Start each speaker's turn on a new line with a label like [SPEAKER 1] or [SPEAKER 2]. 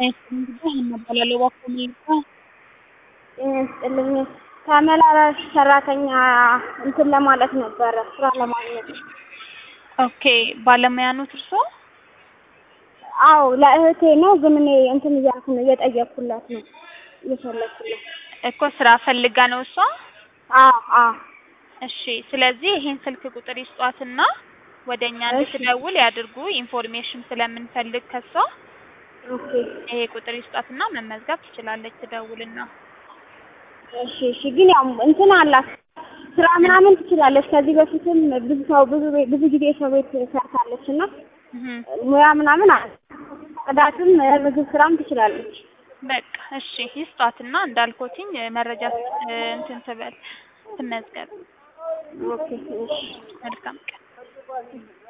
[SPEAKER 1] እንግዲህ እባላለሁ እባክዎ መልካ
[SPEAKER 2] ጤና ይስጥልኝ ተመላላሽ ሰራተኛ እንትን ለማለት ነበረ ስራ ለማግኘት
[SPEAKER 1] ኦኬ ባለሙያ ኖት እርስዎ?
[SPEAKER 2] አዎ ለእህቴ ነው ግን እኔ እንትን እያልኩ ነው እየጠየቅኩላት ነው እየፈለኩላት
[SPEAKER 1] እኮ ስራ ፈልጋ ነው እሷ?
[SPEAKER 2] አዎ አዎ
[SPEAKER 1] እሺ ስለዚህ ይሄን ስልክ ቁጥር ይስጧትና ወደ እኛ እንድትደውል ያድርጉ ኢንፎርሜሽን ስለምንፈልግ ከሷ
[SPEAKER 2] ኦኬ
[SPEAKER 1] ይሄ ቁጥር ይስጧትና መመዝገብ ትችላለች ትደውልና
[SPEAKER 2] እሺ እሺ ግን ያው እንትን አላት ስራ ምናምን ትችላለች ከዚህ በፊትም ብዙ ሰው ብዙ ቤት ብዙ ጊዜ ሰው ቤት ሰርታለች እና
[SPEAKER 1] እህ
[SPEAKER 2] ሙያ ምናምን አለ ጽዳትም ምግብ ስራም ትችላለች
[SPEAKER 1] በቃ እሺ ይስጧትና እንዳልኮትኝ መረጃ እንትን ትበል ትመዝገብ
[SPEAKER 2] ኦኬ እሺ
[SPEAKER 1] መልካም ቀን